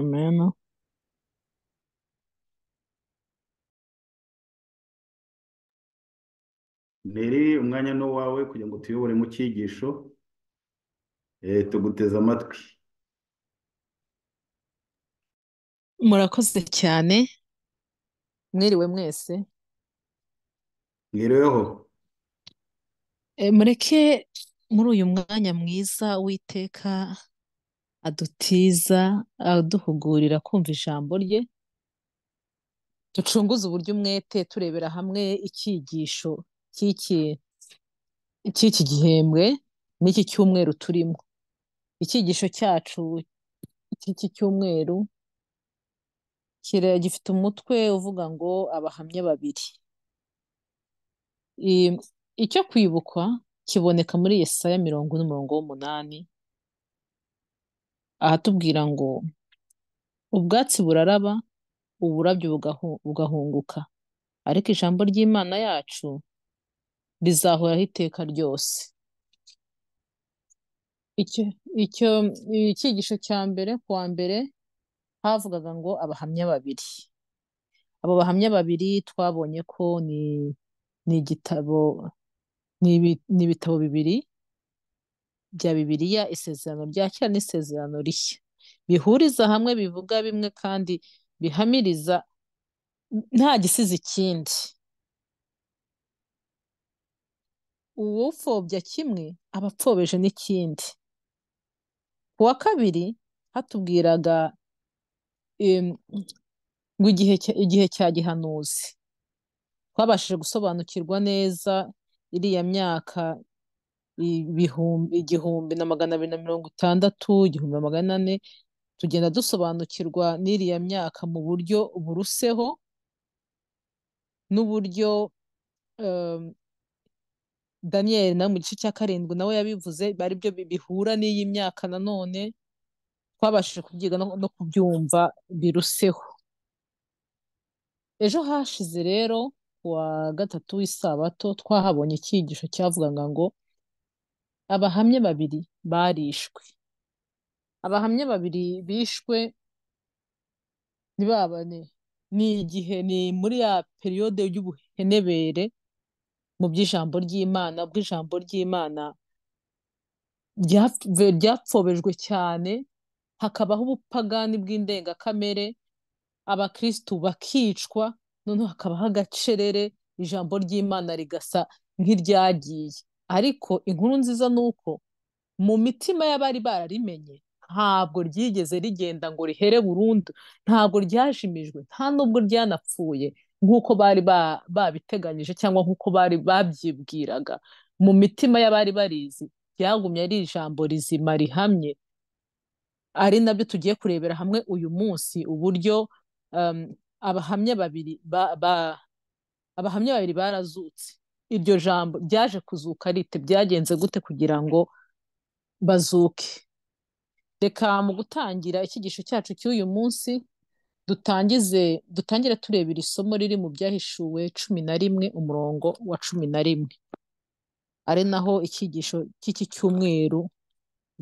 amena Nteri umwanya ni uwawe kugira ngo utuyobore mu cyigisho eh, tuguteze amatwi murakoze cyane mwiriwe mwese mwiriweho E, mureke muri uyu mwanya mwiza uwiteka adutiza aduhugurira kumva ijambo rye ducunguze uburyo umwete turebera hamwe icyigisho cy'iki cy'iki gihembwe n'iki cyumweru turimo icyigisho cyacu cy'iki cyumweru kira- gifite umutwe uvuga ngo abahamya babiri I- icyo kwibukwa kiboneka muri Yesaya mirongo ine umurongo w'umunani ahatubwira ngo ubwatsi buraraba uburabyo bugahu- bugahunguka ariko ijambo ry'Imana yacu rizahoraho iteka ryose icyo icyo icyigisho cya mbere ku wa mbere havugaga ngo abahamya babiri abo bahamya babiri twabonye ko ni ni igitabo ni ibi- ni ibitabo bibiri bya Bibiliya isezerano rya kera n'isezerano rishya bihuriza hamwe bivuga bimwe kandi bihamiriza nta gisize ikindi uwupfobya kimwe aba apfobeje n'ikindi ku wa kabiri hatubwiraga em, ngo igihe cya- igihe cya gihanuzi twabashije gusobanukirwa neza iriya myaka ibihumbi igihumbi na magana abiri na mirongo itandatu igihumbi na magana ane tugenda dusobanukirwa n'iriya myaka mu buryo buruseho n'uburyo em, Daniyeli nawe mu gice cya karindwi nawe yabivuze bari byo bi- bihura n'iyi myaka nanone twabashije kubyiga no, no kubyumva biruseho ejo hashize rero ku wa gatatu w'isabato twahabonye icyigisho cyavugaga ngo abahamya babiri barishwe abahamya babiri bishwe ni ba bane ni igihe ni muri ya periyode y'ubuhenebere mu by'ijambo ry'Imana ubwo ijambo ry'Imana ryapf- ryapfobejwe cyane hakabaho ubupagani bw'indengakamere abakristu bakicwa noneho hakabaho agacerere ijambo ry'Imana rigasa nk'iryagiye ariko inkuru nziza ni uko mu mitima y'abari bararimenye ntabwo ryigeze rigenda ngo rihere burundu ntabwo ryajimijwe nta nubwo ryanapfuye nk'uko bari ba- babiteganyije cyangwa nk'uko bari babyibwiraga mu mitima y'abari barizi ryagumye ari ijambo rizima rihamye ari nabyo tugiye kurebera hamwe uyu munsi uburyo um, abahamya babiri ba, ba, abahamya babiri barazutse iryo jambo ryaje kuzuka rite byagenze gute kugira ngo bazuke reka mu gutangira icyigisho cyacu cy'uyu munsi dutangize dutangire tureba iri somo riri mu byahishuwe cumi na rimwe umurongo wa cumi na rimwe ari naho icyigisho cy'iki cyumweru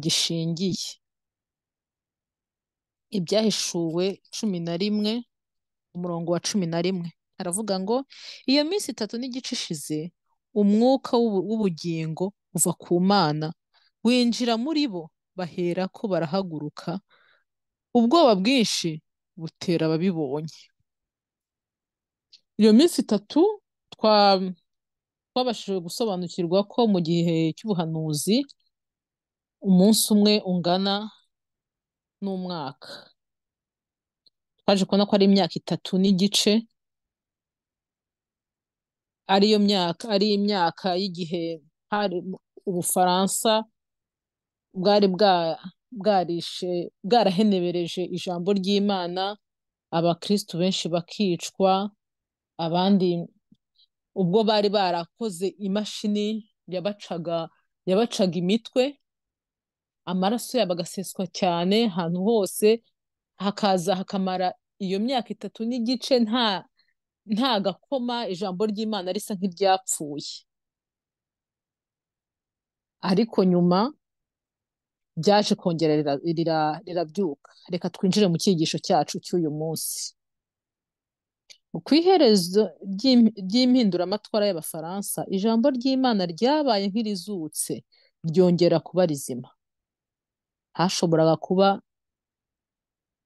gishingiye ibyahishuwe cumi na rimwe umurongo wa cumi na rimwe aravuga ngo iyo minsi itatu n'igice ishize umwuka w'ubu- w'ubugingo uva ku Mana winjira muri bo baherako barahaguruka ubwoba bwinshi butera ababibonye iyo minsi itatu twa twabashije gusobanukirwa ko mu gihe cy'ubuhanuzi umunsi umwe ungana n'umwaka twaje kubona ko ari imyaka itatu n'igice ariyo myaka ari imyaka y'igihe hari Ubufaransa bwari bwa bwarishe bwarahenebereje ijambo ry'Imana abakristu benshi bakicwa abandi ubwo bari barakoze imashini yabacaga yabacaga imitwe amaraso yabo agaseswa cyane ahantu hose hakaza hakamara iyo myaka itatu n'igice nta nta gakoma ijambo ry'Imana risa nk'iryapfuye ariko nyuma byaje kongera rira- rira- rirabyuka reka twinjire mu cyigisho cyacu cy'uyu munsi ku iherezo ry'im- ry'impinduramatwara y'abafaransa ijambo ry'imana ryabaye nk'irizutse ryongera kuba rizima hashoboraga kuba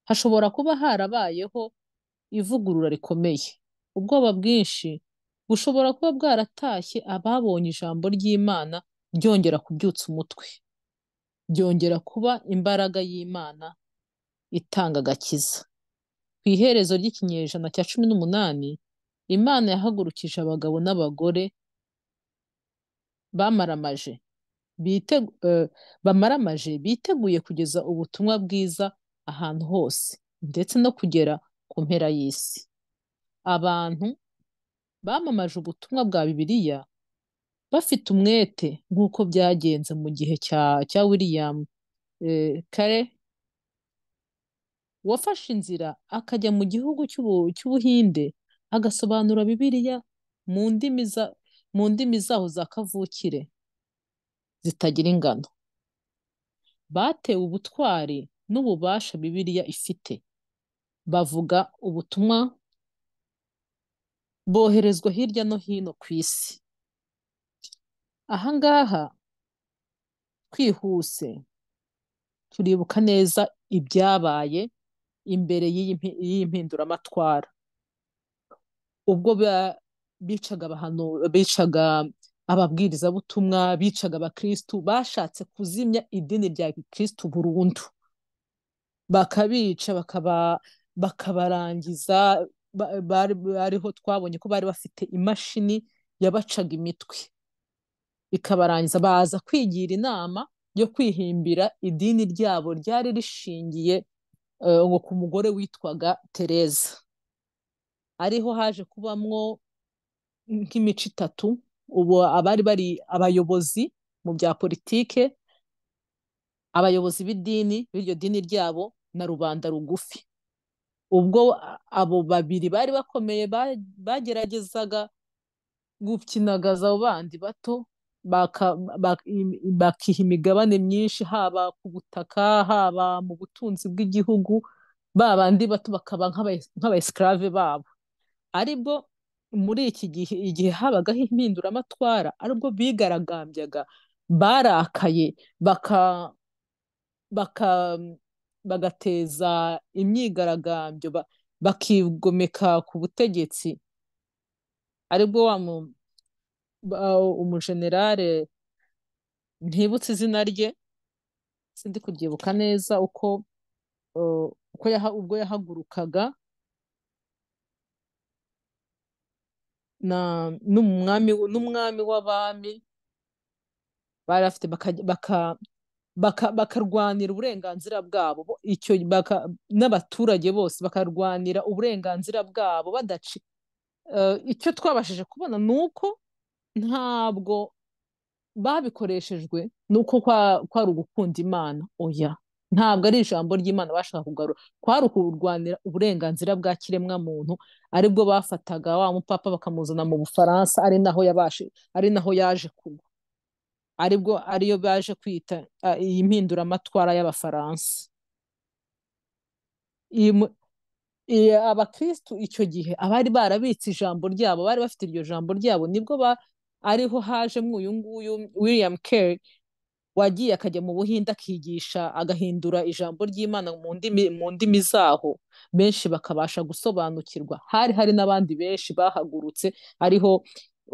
hashobora kuba harabayeho ivugurura rikomeye ubwoba bwinshi bushobora kuba bwaratashye ababonye ijambo ry'imana ryongera kubyutsa umutwe byongera kuba imbaraga y'imana itanga agakiza ku iherezo ry'ikinyejana cya cumi n'umunani imana yahagurukije abagabo n'abagore bamaramaje bitegu- eh, bamaramaje biteguye kugeza ubutumwa bwiza ahantu hose ndetse no kugera ku mpera y'isi abantu bamamaje ubutumwa bwa bibiliya bafite umwete nk'uko byagenze mu gihe cya cya william eh, kare wafashe inzira akajya mu gihugu cy'ubu- cy'ubuhinde agasobanura bibiliya mu ndimi za- mu ndimi zaho za kavukire zitagira ingano batewe ubutwari n'ububasha bibiliya ifite bavuga ubutumwa boherezwa hirya no hino ku isi aha ngaha twihuse turibuka neza ibyabaye imbere y'iyi mpi- y'iyi mpinduramatwara ubwo ba- bicaga abahanu- bicaga ababwirizabutumwa bicaga abakristu bashatse kuzimya idini rya gikristu burundu bakabica bakaba bakabarangiza ba- bari ariho twabonye ko bari bafite imashini yabacaga imitwe ikabarangiza baza kwigira inama yo kwihimbira idini ryabo ryari rishingiye eh, ngo ku mugore witwaga Tereza ariho haje kubamwo nk'imico itatu ubu abari bari abayobozi mu bya politike abayobozi b'idini b'iryo dini ryabo na rubanda rugufi ubwo abo babiri bari bakomeye ba- bageragezaga gukinagaza abo bandi bato baka- ba- im- bakiha imigabane myinshi haba ku butaka haba mu butunzi bw'igihugu ba bandi bato bakaba nk'aba- nk'abaesclave babo aribwo muri iki gihe igihe habagaho impinduramatwara aribwo bigaragambyaga barakaye baka baka bagateza imyigaragambyo ba- bakigomeka ku butegetsi aribwo wa mu- ba- umujenerale ntibutse izina rye sindi kubyibuka neza uko uh, uko yaha, ubwo yahagurukaga na n'umwami n'umwami w'abami bari bafite bakajya- baka, baka, bakarwanira uburenganzira bwabo bo- icyo baka, n'abaturage bose bakarwanira uburenganzira bwabo badaci eh, icyo twabashije kubona ni uko ntabwo babikoreshejwe nuko kwa- kwari ugukunda Imana oya ntabwo ari ijambo ry'Imana bashaka kugarura kwari ukurwanira uburenganzira bwa kiremwamuntu aribwo bafataga wa mupapa bakamuzana mu Bufaransa ari naho yabashe ari naho yaje kugwa aribwo ariyo baje kwita ah, iyi mpinduramatwara y'Abafaransa iyi mu- Eh, abakristu icyo gihe abari barabitse ijambo ryabo bari bafite iryo jambo ryabo nibwo ba, ariho hajemo uyu nguyu William Carey wagiye akajya mu Buhinde akigisha agahindura ijambo ry'Imana mu ndimi mu ndimi zaho benshi bakabasha gusobanukirwa hari hari n'abandi benshi bahagurutse ariho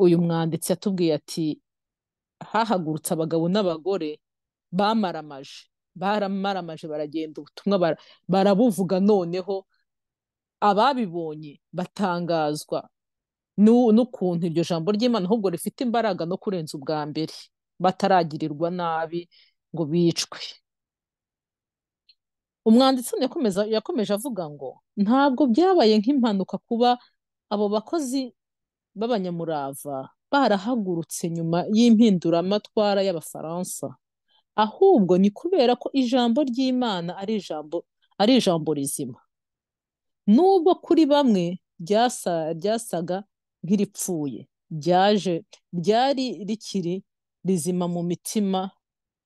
uyu mwanditsi yatubwiye ati hahagurutse abagabo n'abagore bamaramaje baramaramaje baragenda ubutumwa bara- barabuvuga noneho ababibonye batangazwa n'u- n'ukuntu iryo jambo ry'Imana ahubwo rifite imbaraga no kurenza ubwa mbere bataragirirwa nabi ngo bicwe umwanditsi hano yakomeza yakomeje avuga ngo ntabwo byabaye nk'impanuka kuba abo bakozi b'abanyamurava barahagurutse nyuma y'impinduramatwara y'Abafaransa ahubwo ni kubera ko ijambo ry'Imana ari ijambo ari ijambo rizima nubwo kuri bamwe ryasa ryasaga nk'iripfuye ryaje ryari rikiri rizima mu mitima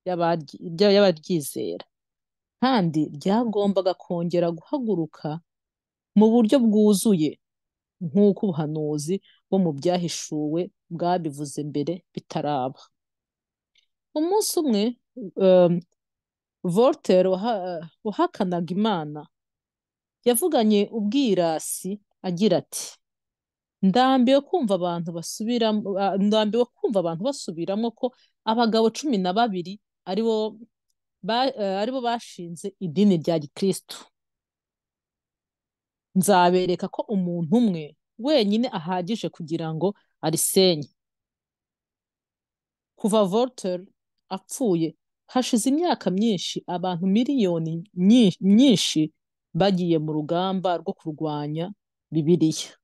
y'abaryi- ry- y'abaryizera kandi ryagombaga kongera guhaguruka mu buryo bwuzuye nk'uko ubuhanuzi bwo mu byahishuwe bwabivuze mbere bitaraba. Umunsi umwe, um, Voltaire waha- wahakanaga Imana yavuganye ubwirasi agira ati ndambiwe kumva abantu basubiramo ah, ndambiwe kumva abantu basubiramo ko abagabo cumi na babiri aribo ba- eh, aribo bashinze idini rya gikristo nzabereka ko umuntu umwe wenyine ahagije kugira ngo arisenye kuva Voltaire apfuye hashize imyaka myinshi abantu miliyoni nyi- nyinshi bagiye mu rugamba rwo kurwanya Bibiliya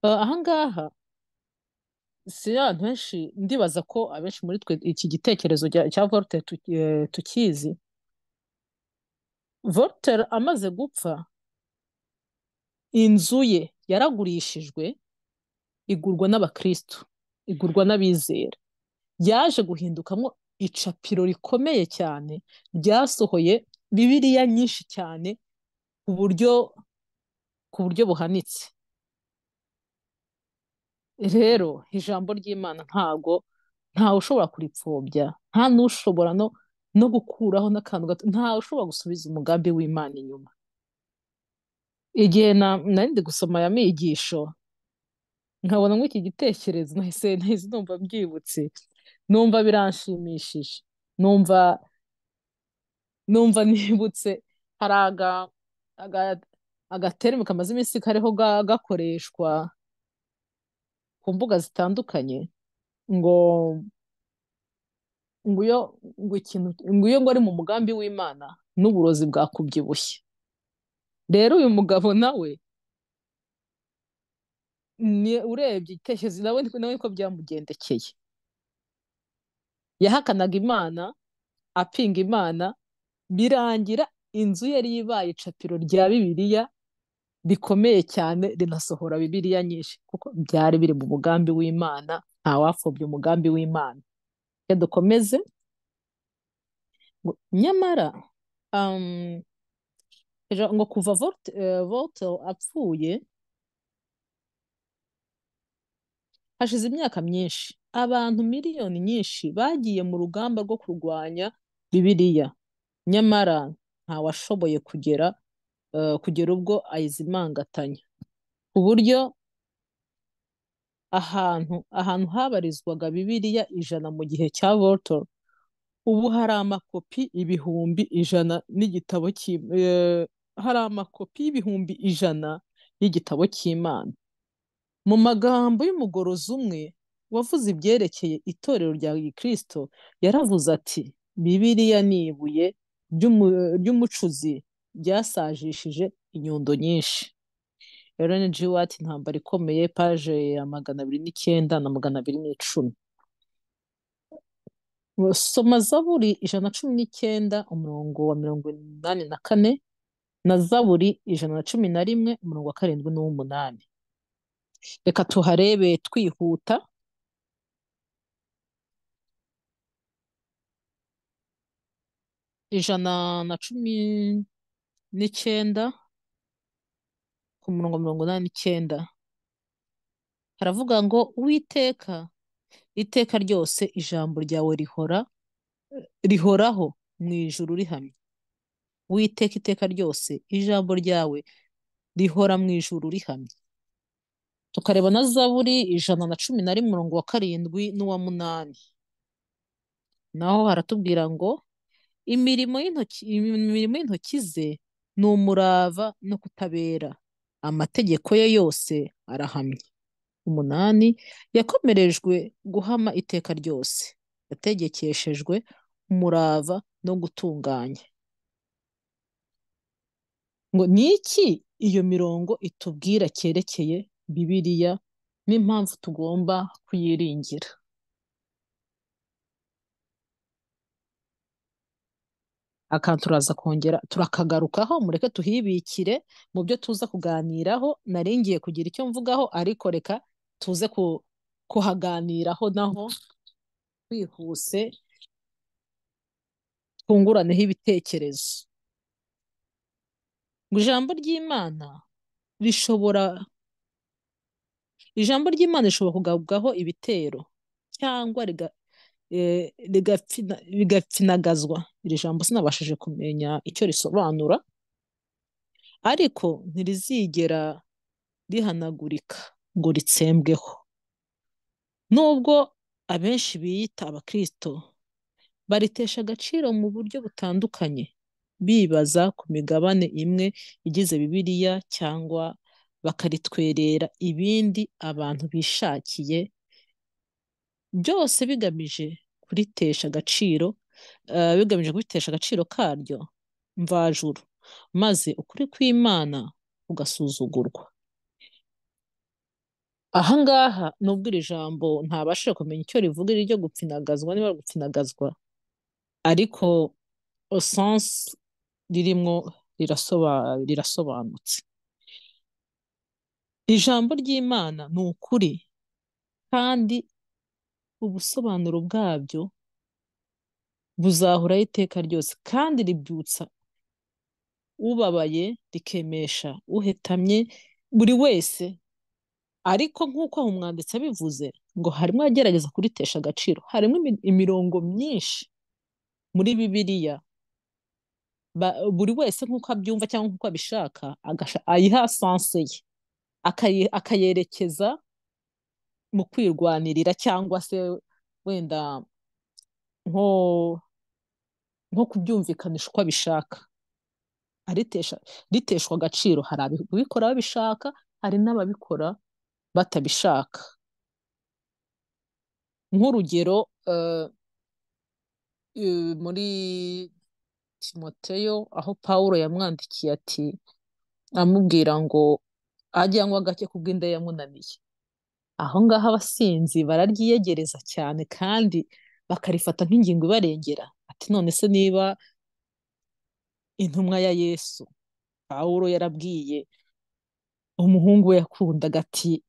Eh, ahangaha si abantu benshi ndibaza ko abenshi muri twe iki gitekerezo cya cya Voltaire tu- eh, tukizi Voltaire amaze gupfa inzu ye yaragurishijwe igurwa n'abakristu igurwa n'abizera yaje guhindukamo icapiro rikomeye cyane ryasohoye Bibiliya nyinshi cyane ku buryo ku buryo buhanitse rero ijambo ry'Imana ntago ntawe ushobora kuripfobya nta n'ushobora no, no gukuraho n'akantu gato ntawe ushobora gusubiza umugambi w'Imana inyuma igihe na- nari ndi gusoma aya migisho nkabona nk'iki gitekerezo nahise nahise numva mbyibutse numva biranshimishije numva numva nibutse hari aga, aga, agaterme kamaze iminsi kariho ga- gakoreshwa ku mbuga zitandukanye ngo nguyo ngo ikintu nguyo ngo ari mu mugambi w'Imana n'uburozi bwakubyibushye rero uyu mugabo nawe ni urebye igitekerezo nawe niko- nawe niko byamugendekeye yahakanaga Imana apinga Imana birangira inzu yari ibaye icapiro rya Bibiliya rikomeye cyane rinasohora Bibiliya nyinshi kuko byari biri mu mugambi w'Imana ntawapfobya umugambi w'Imana reka dukomeze ngo nyamara um, ija- ngo kuva Volte- eh, Voltaire apfuye hashize imyaka myinshi abantu miliyoni nyinshi bagiye mu rugamba rwo kurwanya Bibiliya nyamara ntawashoboye kugera eh, kugera ubwo ayizimangatanya ku buryo ahantu ahantu habarizwaga Bibiliya ijana mu gihe cya Voltaire ubu hari amakopi ibihumbi ijana n'igitabo cy'i- eh, hari amakopi y'ibihumbi ijana y'igitabo cy'Imana mu magambo y'umugorozi umwe wavuze ibyerekeye itorero rya Gikristo yaravuze ati Bibiliya ni ibuye ry'umu- ry'umucuzi ryasajishije inyundo nyinshi Ellen G. White intambara ikomeye paje ya magana abiri n'icyenda na magana abiri n'icumi soma Zaburi ijana na cumi n'icyenda umurongo wa mirongo inani na kane na Zaburi ijana na cumi na rimwe umurongo wa karindwi n'uw'umunani reka tuharebe twihuta ijana na cumi n'icyenda ku murongo mirongo inani n'icyenda haravuga ngo Uwiteka iteka ryose ijambo ryawe rihora rihoraho mu ijuru rihamye Uwiteka iteka ryose ijambo ryawe rihora mu ijuru rihamye tukareba na Zaburi ijana na cumi na rimwe umurongo wa karindwi n'uwa munani naho haratubwira ngo imirimo y'intoki imirimo y'intoki ze ni umurava no kutabera amategeko ye yose arahamye umunani yakomerejwe guhama iteka ryose yategekeshejwe umurava no gutunganya ngo ni iki iyo mirongo itubwira cyerekeye Bibiliya n'impamvu tugomba kuyiringira akantu turaza kongera turakagarukaho mureke tuhibikire mu byo tuza kuganiraho nari ngiye kugira icyo mvugaho ariko reka tuze ku, kuhaganiraho naho twihuse twunguraneho ibitekerezo ngo ijambo ry'imana rishobora ijambo ry'imana rishobora kugabwaho ibitero cyangwa riga eh, rigapfina- bigapfinagazwa iri jambo sinabashije kumenya icyo risobanura ariko ntirizigera rihanagurika ngo ritsembweho nubwo abenshi biyita abakristo baritesha agaciro mu buryo butandukanye bibaza ku migabane imwe igize bibiliya cyangwa bakaritwerera ibindi abantu bishakiye byose bigamije kuritesha agaciro eh, bigamije kuritesha agaciro karyo mvajuru maze ukuri kw'imana kugasuzugurwa aha ngaha nubwo iri jambo ntabashije kumenya icyo rivuga iri ryo gupfinagazwa niba gupfinagazwa ariko esanse ririmo rirasoba- rirasobanutse ijambo ry'imana ni ukuri kandi ubusobanuro bwabyo buzahoraho iteka ryose kandi ribyutsa ubabaye rikemesha uhetamye buri wese ariko nk'uko aho umwanditsi abivuze ngo harimo agerageza kuritesha agaciro harimo imi- imirongo myinshi muri bibiliya ba- buri wese nk'uko abyumva cyangwa nk'uko abishaka agasha- ayiha sanse ye akayi- akayerekeza mu kwirwanirira cyangwa se wenda nko nko kubyumvikanisha uko abishaka aritesha riteshwa agaciro hari ababikora babishaka hari n'ababikora batabishaka nk'urugero eh, eh, muri timoteyo aho pawulo yamwandikiye ati amubwira ngo ajye anywa agake kubwo inda yamunaniye aho ngaho abasinzi bararyiyegereza cyane kandi bakarifata nk'ingingo ibarengera ati none se niba intumwa ya yesu pawulo yarabwiye umuhungu we yakundaga ati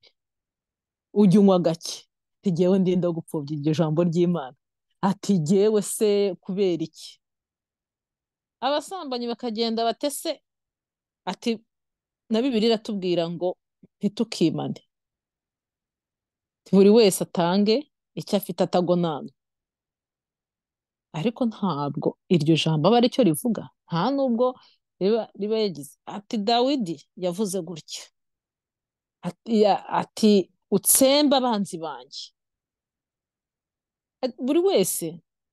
ujya unywa gake ati jyewe ndinda gupfobya iryo jambo ry'imana ati jyewe se kubera iki abasambanyi bakagenda batese ati na bibiri iratubwira ngo ntitukimane buri wese atange icyo afite atagonana ariko ntabwo iryo jambo aba aricyo rivuga nta nubwo riba riba yagize ati dawidi yavuze gutya ati ya- ati utsembe abanzi banjye Ati, buri wese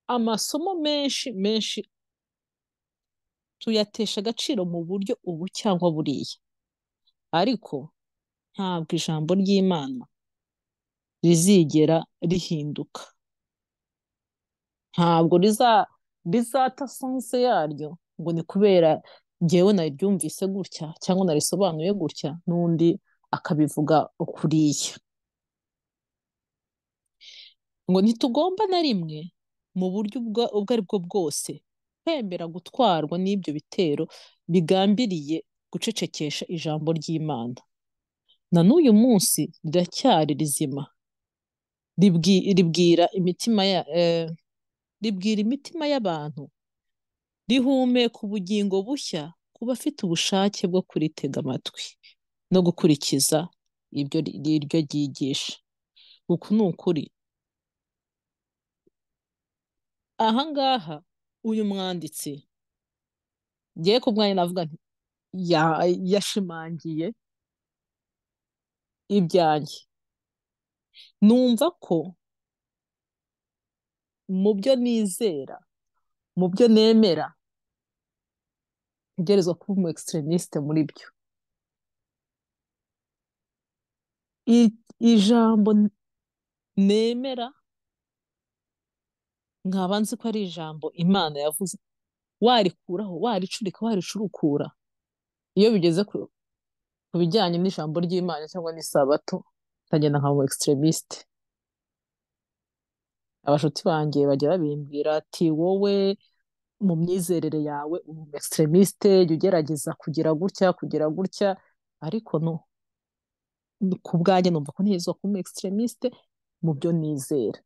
amasomo menshi menshi tuyatesha agaciro mu buryo ubu cyangwa buriya ariko ntabwo ijambo ry'imana rizigera rihinduka ntabwo riza rizata sanse yaryo ngo ni kubera jyewe nariryumvise gutya cyangwa narisobanuye gutya n'undi akabivuga ukuriya ngo ntitugomba na rimwe mu buryo ubwa- ubwo ari bwo bwose kwemera gutwarwa n'ibyo bitero bigambiriye gucecekesha ijambo ry'Imana na n'uyu munsi riracyari rizima ribwi- ribwira imitima ya, eh, ribwira imitima y'abantu rihumeka ubugingo bushya ku bafite ubushake bwo kuritega amatwi no gukurikiza ibyo ri- iryo ryigisha uku ni ukuri aha ngaha uyu mwanditsi ngewe ku bwanjye navuga nti ya- yashimangiye ibyanjye numva ko mu byo nizera mu byo nemera ntegerezwa kuba umu extremiste muri byo I- ijambo n- nemera nkaba nzi ko ari ijambo imana yavuze warikuraho waricurika waricurukura iyo bigeze ku ku bijyanye n'ijambo ry'imana cyangwa n'isabato nkagenda nkaba umu extremiste abashuti banjye bajya babimbwira ati wowe mu myizerere yawe ubu extremiste jya ugerageza kugira gutya kugira gutya ariko no ku bwanjye numva ko ntegerezwa kuba umu extremiste mu byo nizera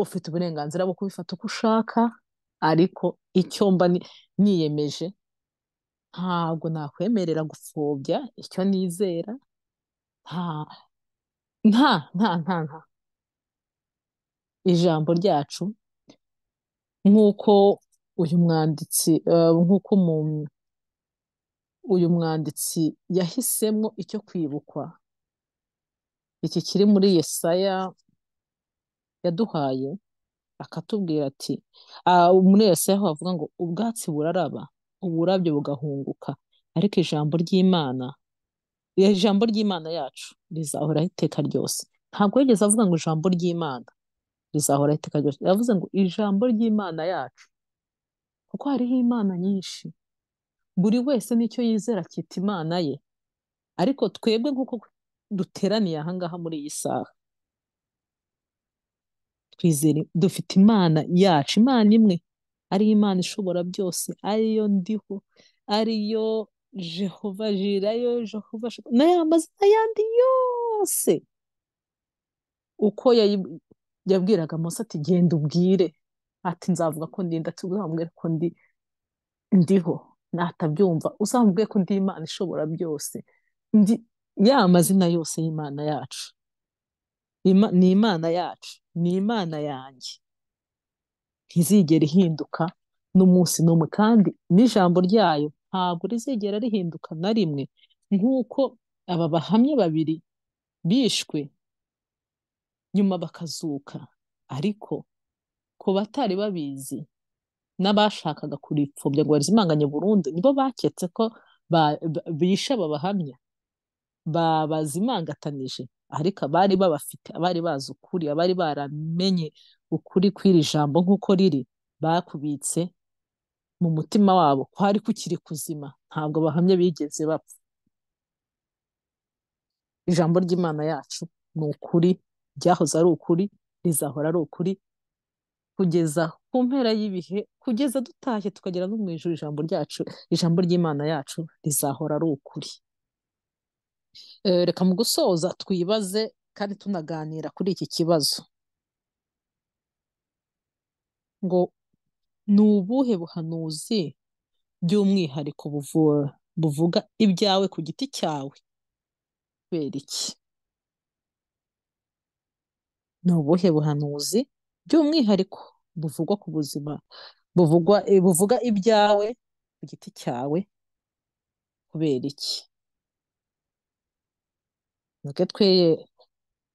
ufite uburenganzira bwo kubifata uko ushaka ariko icyo mba ni- niyemeje ntabwo nakwemerera gupfobya icyo nizera nta nta nta nta nta ijambo ryacu nk'uko uyu mwanditsi eh, nk'uko umu- uyu mwanditsi yahisemo icyo kwibukwa iki kiri muri Yesaya yaduhaye akatubwira ati ah, muri Yesaya aho havuga ngo ubwatsi buraraba uburabyo bugahunguka ariko ijambo ry'Imana ijambo ry'Imana yacu rizahoraho iteka ryose ntabwo yigeze avuga ngo ijambo ry'Imana rizahoraho iteka ryose yavuze ngo ijambo ry'Imana yacu kuko hariho imana nyinshi buri wese n'icyo yizera cyita imana ye ariko twebwe nk'uko duteraniye aha ngaha muri iyi saha twizere dufite imana yacu imana imwe ari imana ishobora byose ariyo ndiho ariyo jehova jira ariyo jehova Sha- n'aya mazina yandi yose uko yayi- yabwiraga mose ati genda ubwire ati nzavuga ko ndi ndetse uzamubwire ko ndi ndiho natabyumva uzamubwiye ko ndi imana ishobora byose ndi ya mazina yose y'imana yacu Ima- ni imana yacu ni imana yanjye ntizigera ihinduka n'umunsi n'umwe kandi n'ijambo ryayo ntabwo rizigera rihinduka na rimwe nk'uko aba bahamya babiri bishwe nyuma bakazuka ariko ku batari babizi n'abashakaga kuripfobya ngo barizimanganye burundu nibo baketse ko ba- ba- bishe aba bahamya babazimangatanije ariko abari babafite abari bazi ukuri abari baramenye ukuri kw'iri jambo nk'uko riri bakubitse mu mutima wabo kwari kukiri kuzima ntabwo abahamya bigeze bapfa ijambo ry'Imana yacu ni ukuri ryahoze ari ukuri rizahora ari ukuri kugeza ku mpera y'ibihe kugeza dutashye tukagera no mu ijuru ijambo ryacu ijambo ry'Imana yacu rizahora ari ukuri Eh, reka mu gusoza twibaze kandi tunaganira kuri iki kibazo ngo ni ubuhe buhanuzi by'umwihariko buvura buvuga ibyawe ku giti cyawe kubera iki ni ubuhe buhanuzi by'umwihariko buvugwa ku buzima buvugwa eh, buvuga ibyawe ku giti cyawe kubera iki muke twe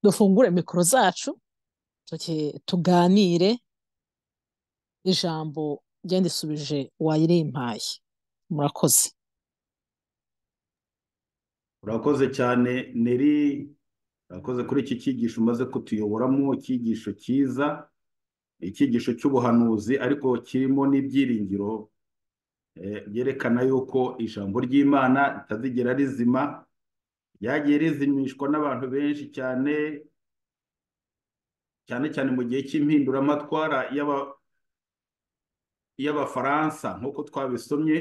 dufungure mikoro zacu tuke tuganire ijambo ryandisubije wayirimpaye murakoze urakoze cyane neri urakoze kuri iki cyigisho umaze kutuyoboramo icyigisho cyiza icyigisho cy'ubuhanuzi ariko kirimo n'ibyiringiro eh, byerekana yuko ijambo ry'imana ritazigera rizima ryagiye rizimishwa n'abantu benshi cyane cyane cyane mu gihe cy'impinduramatwara y'aba- y'abafaransa nk'uko twabisomye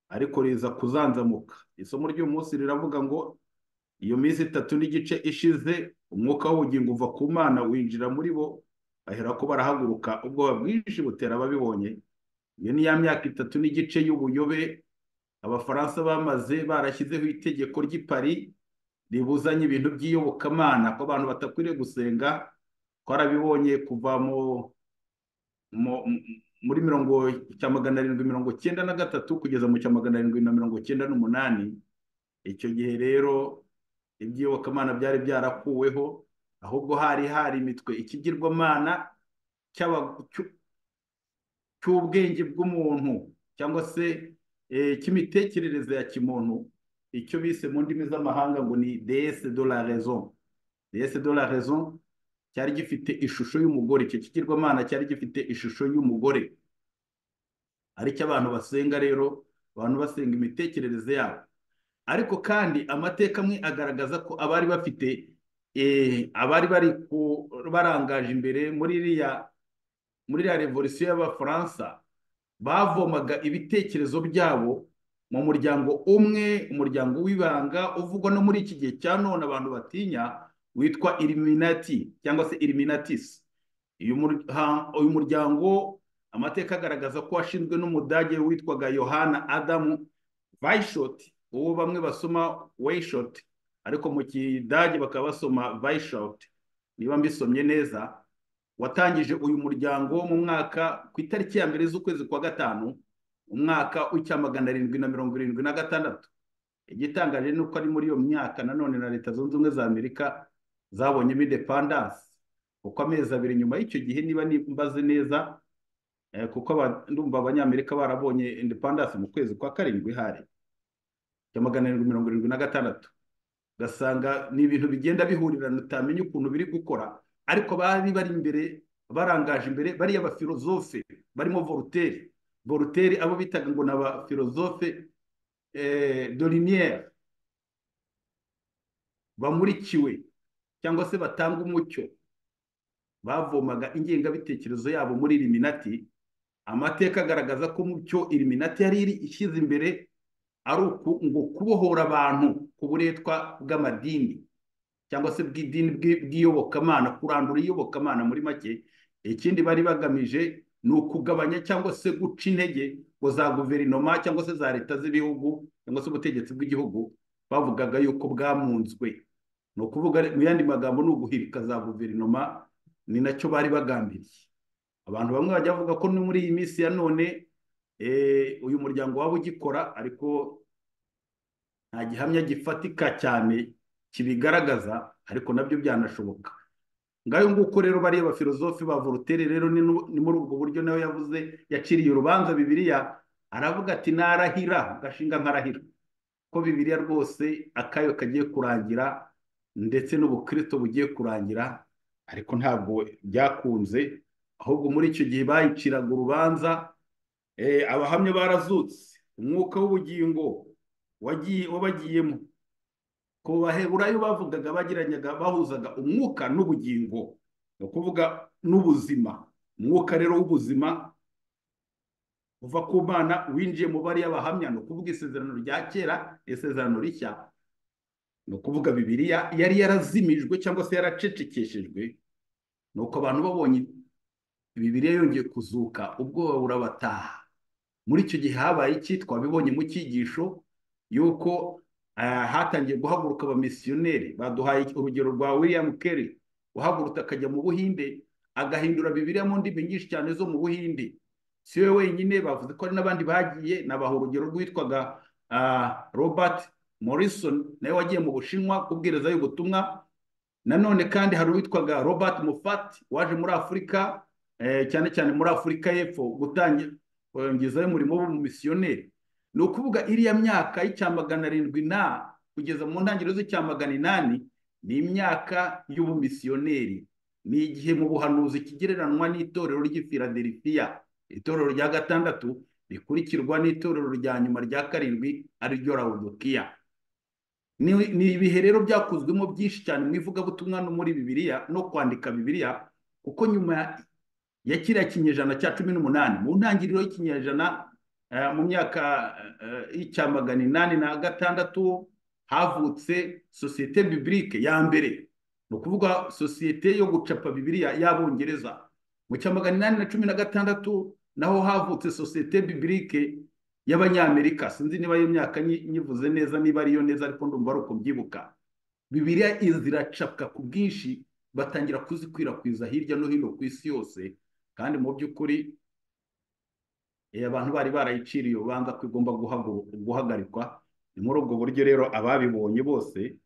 ariko riza kuzanzamuka isomo ry'uyu munsi riravuga ngo iyo minsi itatu n'igice ishize umwuka w'ubugingo uva ku mana winjira muri bo baherako barahaguruka ubwoba bwinshi butera ababibonye iyo ni ya myaka itatu n'igice y'ubuyobe abafaransa bamaze barashyizeho itegeko ry'i Paris ribuzanye ibintu by'iyobokamana ko abantu batakwiriye gusenga twarabibonye kuva mu mu- mu- muri mirongo cya magana arindwi mirongo cyenda na gatatu kugeza mu cya magana arindwi na mirongo cyenda n'umunani icyo gihe rero ibyiyobokamana byari byarakuweho ahubwo hari hari imitwe ikigirwamana cy'aba- cy'u- cy'ubwenge bw'umuntu cyangwa se eh, cy'imitekerereze ya kimuntu icyo bise mu ndimi z'amahanga ngo ni deesse de la raison deesse de la raison cyari gifite ishusho y'umugore icyo kigirwamana cyari gifite ishusho y'umugore ari cyo abantu basenga rero abantu basenga imitekerereze yabo ariko kandi amateka amwe agaragaza ko abari bafite eh, abari bari ku- barangaje imbere muri iriya muri iriya revolisiyo y'abafaransa bavomaga ibitekerezo byabo mu muryango umwe umuryango w'ibanga uvugwa no muri iki gihe cya none abantu batinya witwa iliminati cyangwa se iliminatis uyu muryango amateka agaragaza ko washinzwe n'umudage witwaga yohana adamu vayishoti uwo bamwe basoma weyishoti ariko mu kidage bakaba basoma vayishoti niba mbisomye neza watangije uyu muryango mu mwaka ku itariki ya mbere z'ukwezi kwa gatanu umwaka w'icya magana arindwi na mirongo irindwi na gatandatu igitangaje ni uko ari muri iyo myaka nanone na leta zunze ubumwe za amerika zabonye imidepandanse kuko amezi abiri nyuma y'icyo gihe niba mbaze neza kuko ndumva abanyamerika barabonye indepandasi mu kwezi kwa karindwi hari cya magana arindwi mirongo irindwi na gatandatu ugasanga ni ibintu bigenda bihurirana utamenya ukuntu biri gukora ariko bari bari imbere barangaje imbere bariya bafilozofe barimo voluteri voluteri abo bitaga ngo ni abafilozofe doriniyeri bamurikiwe cyangwa se batanga umucyo bavomaga ingengabitekerezo yabo muri iriminati amateka agaragaza ko mu cyo iriminati yari ishyize imbere ari uku ngo kubohora abantu ku buretwa bw'amadini cyangwa se bw'idini bw'iyobokamana kurandura iyobokamana muri make ikindi bari bagamije ni ukugabanya cyangwa se guca intege ngo za guverinoma cyangwa se za leta z'ibihugu cyangwa se ubutegetsi bw'igihugu bavugaga yuko bwamunzwe ni ukuvuga mu yandi magambo ni uguhirika za guverinoma ni nacyo bari bagambiriye abantu bamwe bajya bavuga ko ni muri iyi minsi ya none uyu muryango waba ugikora ariko nta gihamya gifatika cyane kibigaragaza ariko nabyo byanashoboka ngayo nguko rero bariya bafilozofi ba voltaire rero ni muri ubwo buryo nawe yavuze yaciriye urubanza bibiriya aravuga ati narahira gashinga nkarahira ko bibiriya rwose akayo kagiye kurangira ndetse n'ubukristo bugiye kurangira ariko ntabwo byakunze ahubwo muri icyo gihe bayiciraga urubanza abahamya barazutse umwuka w'ubugingo wabagiyemo ku baheburayo bavugaga bagiranyaga bahuzaga umwuka n'ubugingo ni ukuvuga n'ubuzima umwuka rero w'ubuzima uva ku mana winjiye mu bariya bahamya ni ukuvuga isezerano rya kera isezerano rishya ni ukuvuga bibiriya yari yarazimijwe cyangwa se yaracecekeshejwe ni uko abantu babonye bibiriya yongeye kuzuka ubwoba burabataha muri icyo gihe habaye iki twabibonye mu cyigisho y'uko hatangiye guhaguruka abamisiyoneri baduhaye urugero rwa william Kelly uhagurutse akajya mu buhinde agahindura bibiriya mu ndimi nyinshi cyane zo mu buhinde si we wenyine bavuze ko hari n'abandi bagiye nabaha urugero rwitwaga robert morrison nawe wagiye mu bushinwa kubwirizayo ubutumwa nanone kandi hari uwitwaga robert mufati waje muri afurika cyane cyane muri afurika y'epfo gutangizayo umurimo w'umumisiyoneri ni ukuvuga iriya myaka y'icya magana arindwi na kugeza mu ntangiriro z'icya magana inani ni imyaka y'ubumisiyoneri ni igihe mu buhanuzi kigereranywa n'itorero ry'ifiladelifiya itorero rya gatandatu rikurikirwa n'itorero rya nyuma rya karindwi ariryo rawudukiya ni ibihe rero byakuzwemo byinshi cyane mu ivugabutumwa no muri bibiliya no kwandika bibiliya kuko nyuma ya kiriya kinyejana cya cumi n'umunani mu ntangiriro y'ikinyejana mu myaka y'icya magana inani na gatandatu havutse sosiyete bibilike ya mbere ni ukuvuga sosiyete yo gucapa bibiliya y'abongereza mu cya magana inani na cumi na gatandatu naho havutse sosiyete bibilike y'abanyamerika sinzi niba iyo myaka nyivuze neza niba ariyo neza ariko ndumva ari uko mbyibuka bibiriya ziracapwa ku bwinshi batangira kuzikwirakwiza hirya no hino ku isi yose kandi mu by'ukuri abantu bari barayiciriye urubanza ko igomba guhagarikwa ni muri ubwo buryo rero ababibonye bose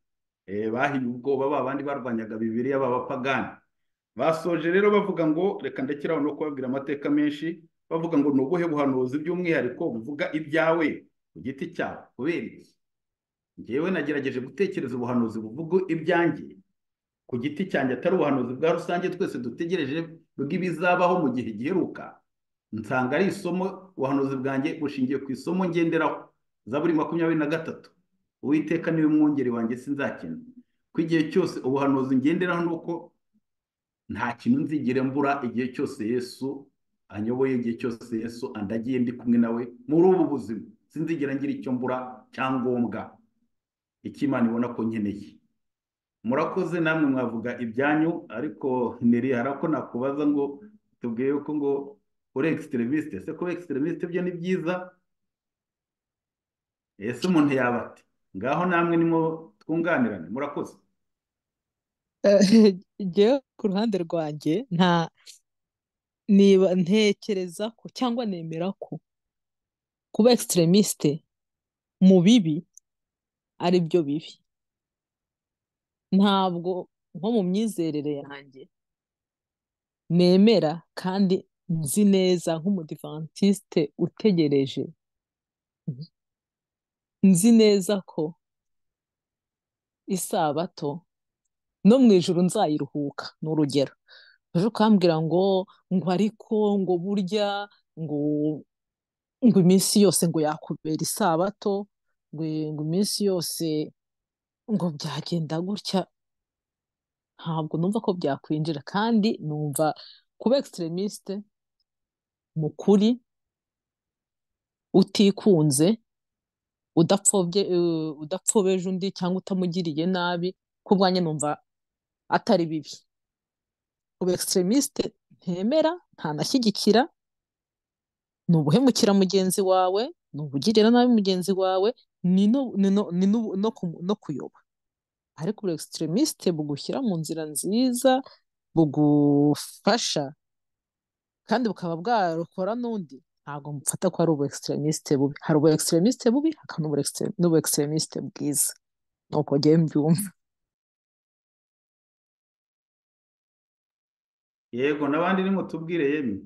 bahiye ubwoba babandi barwanyaga bibiriya b'abapagani basoje rero bavuga ngo reka ndakiraho no kubabwira amateka menshi bavuga ngo ni ubuhe buhanuzi by'umwihariko buvuga ibyawe ku giti cyawe kubera iki ngewe nagerageje gutekereza ubuhanuzi buvuga ibyanjye ku giti cyanjye atari ubuhanuzi bwa rusange twese dutegereje bw'ibizabaho mu gihe giheruka nsanga ari isomo ubuhanuzi bwanjye bushingiye ku isomo ngenderaho za buri makumyabiri na gatatu uwiteka niwe mwungeri wanjye sinzakina ku igihe cyose ubuhanuzi ngenderaho ni uko nta kintu nzigere mbura igihe cyose yesu anyoboye igihe cyose yesu andagiye ndi kumwe nawe muri ubu buzima sinzigera ngira icyo mbura cyangombwa icyo imana ibona ko nkeneye murakoze namwe mwavuga ibyanyu ariko niri hari ako nakubaza ngo tubwiye yuko ngo uri ekisiteremisite se kuba ekisiteremisite byo ni byiza ese umuntu yaba ati ngaho namwe nimwo twunganirane murakoze njyewe ku ruhande rwanjye nta niba ntekereza ko cyangwa nemera ko kuba ekisiteremisite mu bibi ari byo bibi ntabwo nko mu myizerere yanjye nemera kandi nzi neza nk'umudivantisite utegereje nzi neza ko isabato no mu ijoro nzayiruhuka ni urugero uje ukambwira ngo ngo ariko ngo burya ngo ngo iminsi yose ngo yakubera isabato ngo ngo iminsi yose ngo byagenda gutya ntabwo numva ko byakwinjira kandi numva kuba ekisiteremisite mu kuri utikunze udapfobye udapfobeje undi cyangwa utamugiriye nabi ku bwanjye numva atari bibi kuba ekisiteremisite ntemera ntanashyigikira ni ubuhemukira mugenzi wawe ni ubugirira nabi mugenzi wawe ni no kuyoba ariko buri ekisiteremisite bugushyira mu nzira nziza bugufasha kandi bukaba bwarokora n'undi ntabwo mufata ko ari ubu ekisiteremisite bubi hari ubu ekisiteremisite bubi hakaba n'ubu ekisiteremisite bwiza ni uko ngewe mbyumva yego n'abandi nimutubwire yemwe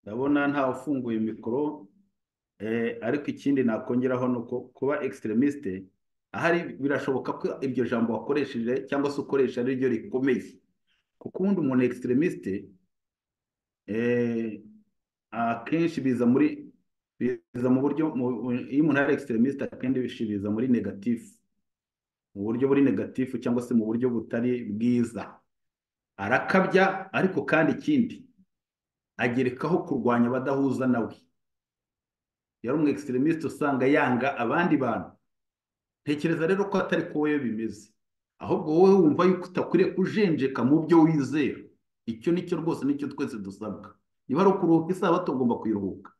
ndabona ntawe ufunguye mikoro ariko ikindi nakongeraho ni uko kuba ekisiteremisite ahari birashoboka ko iryo jambo wakoresheje cyangwa se ukoresha ari ryo rikomeye kuko ubundi umuntu ekisiteremisite akenshi biza muri biza mu buryo iyo umuntu ari ekisiteremisite akenshi biza muri negatifu mu buryo buri negatifu cyangwa se mu buryo butari bwiza arakabya ariko kandi ikindi agerekaho kurwanya abadahuza nawe yari umu ekisiteremisite usanga yanga abandi bantu ntekereza rero ko atari ko wowe bimeze ahubwo wowe wumva yuko utakwiriye kujenjeka mu byo wizera icyo nicyo rwose nicyo twese dusabwa niba ari ukuruhuka isabato ugomba kuyiruhuka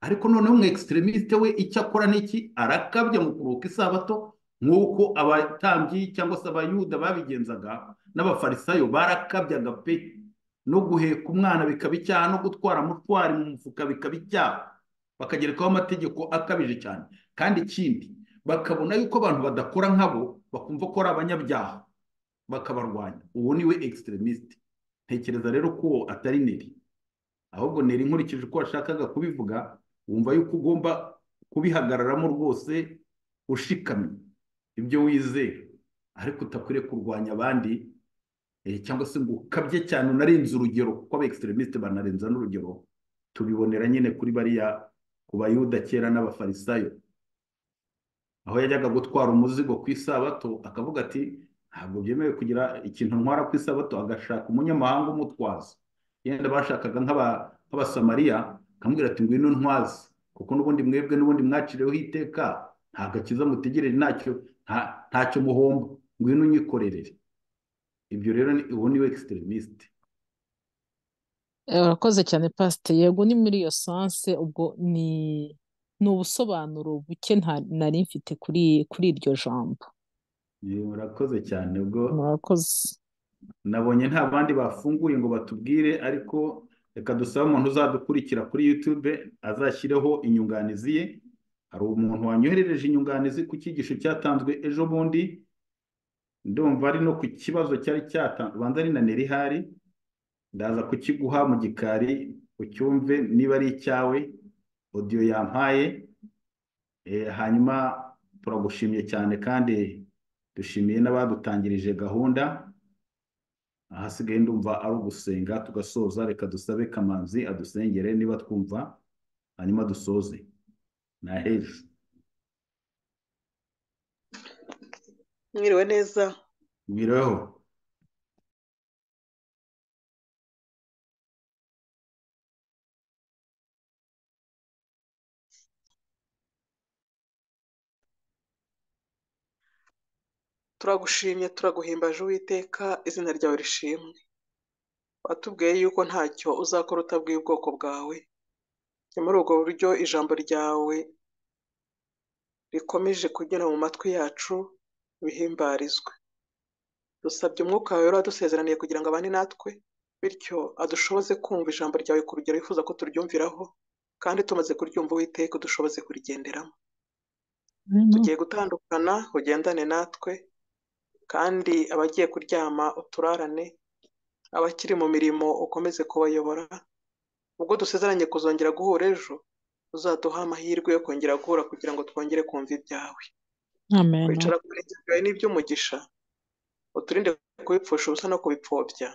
ariko noneho umu ekisiteremisite we icyo akora n'iki arakabya mu kuruhuka isabato nk'uko abatambyi cyangwa se abayuda babigenzaga n'abafarisayo barakabyaga pe no guheka umwana bikaba icyaha no gutwara mutwari mu mufuka bikaba icyaha bakagerekaho amategeko akabije cyane kandi ikindi bakabona yuko abantu badakora nkabo bakumva ko ari abanyabyaha bakabarwanya uwo ni we ekisiteremisite ntekereza rero ko uwo atari neri ahubwo neri nkurikije uko washakaga kubivuga wumva yuko ugomba kubihagararamo rwose ushikamye ibyo wizera ariko utakwiriye kurwanya abandi cyangwa se ngo ukabye cyane unarenze urugero kuko aba ekisiteremisite banarenza n'urugero tubibonera nyine kuri bariya ku bayuda kera n'abafarisayo aho yajyaga gutwara umuzigo ku isabato akavuga ati ntabwo byemewe kugira ikintu ntwara ku isabato agashaka umunyamahanga umutwaza yenda bashakaga nk'abasamariya akamubwira ati ngwino ntwaze kuko n'ubundi mwebwe n'ubundi mwaciriweho iteka ntabwo akiza mutegereje ntacyo ntacyo muhomba ngwino unyikorerere ibyo rero ubu ni we ekisiteremisite urakoze cyane pasite yego ni muri iyo sanse ubwo ni ni ubusobanuro buke nari mfite kuri kuri iryo jambo murakoze cyane ubwo murakoze nabonye nta bandi bafunguye ngo batubwire ariko reka dusabe umuntu uzadukurikira kuri yutube azashyireho inyunganizi ye hari umuntu wanyoherereje inyunganizi ku cyigisho cyatanzwe ejo bundi ndumva ari no ku kibazo cyari cyatanzwe ubanza ari na nerihari ndaza kukiguha mu gikari ucyumve niba ari icyawe odiyo yampaye hanyuma turagushimiye cyane kandi dushimiye n'abadutangirije gahunda ahasigaye ndumva ari ugusenga tugasoza reka dusabe kamanzi adusengere niba twumva hanyuma dusoze nta hejuru mwiriwe neza mwiriweho turagushimye turaguhimbaje uwiteka izina ryawe rishimwe watubwiye yuko ntacyo uzakora utabwiye ubwoko bwawe ni muri ubwo buryo ijambo ryawe rikomeje kugera mu matwi yacu bihimbarizwe dusabye umwuka wawe rero wadusezeraniye kugira ngo abane natwe bityo adushoboze kumva ijambo ryawe ku rugero wifuza ko turyumviraho kandi tumaze kuryumva uwiteka udushoboze kurigenderamo tugiye gutandukana ugendane natwe kandi abagiye kuryama uturarane abakiri mu mirimo ukomeze kubayobora ubwo dusezeranye kuzongera guhura ejo uzaduha amahirwe yo kongera guhura kugira ngo twongere kumva ibyawe amen kwicara ku birenge byawe ni iby'umugisha uturinde kubipfusha ubusa no kubipfobya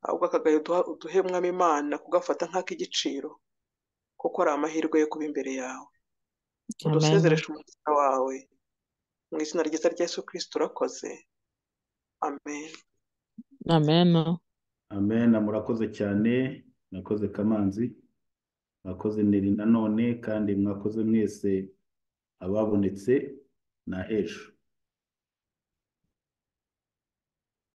ahubwo akagayo duha- uduhe mwami imana kugafata nk'ak'igiciro kuko ari amahirwe yo kuba imbere yawe amen udusezereshe umutima wawe mu izina ryiza rya yesu kirisiti urakoze amen amen amen murakoze cyane mwakoze kamanzi mwakoze neri nanone kandi mwakoze mwese ababonetse na ejo